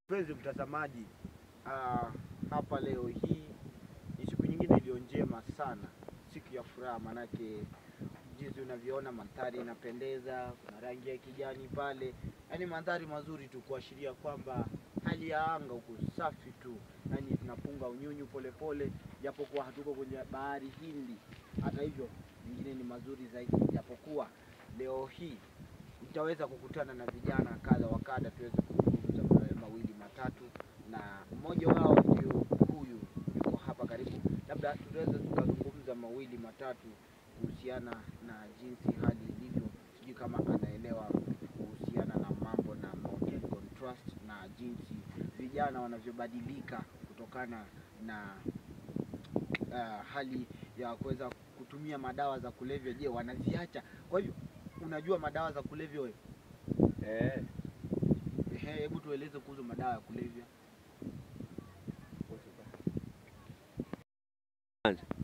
Mpenzi mtazamaji, ah, hapa leo hii ni siku nyingine iliyo njema sana, siku ya furaha, manake jinsi unavyoona mandhari inapendeza, kuna rangi ya kijani pale, yaani mandhari mazuri tu kuashiria kwamba hali ya anga huko safi tu, yaani tunapunga unyunyu polepole, japokuwa hatuko kwenye bahari Hindi. Hata hivyo mengine ni mazuri zaidi, japokuwa leo hii nitaweza kukutana na vijana kadha wa kadha tuweze kuzungumza ma- mawili matatu, na mmoja wao ndio huyu yuko hapa karibu, labda tunaweza tukazungumza mawili matatu kuhusiana na jinsi hali ilivyo. Sijui kama anaelewa kuhusiana na mambo na Mount Contrast na jinsi vijana wanavyobadilika kutokana na uh, hali ya kuweza kutumia madawa za kulevya. Je, wanaziacha? Kwa hivyo unajua madawa za kulevya wewe? Eh, Ehe, hebu tueleze kuhusu madawa ya kulevya. kwanza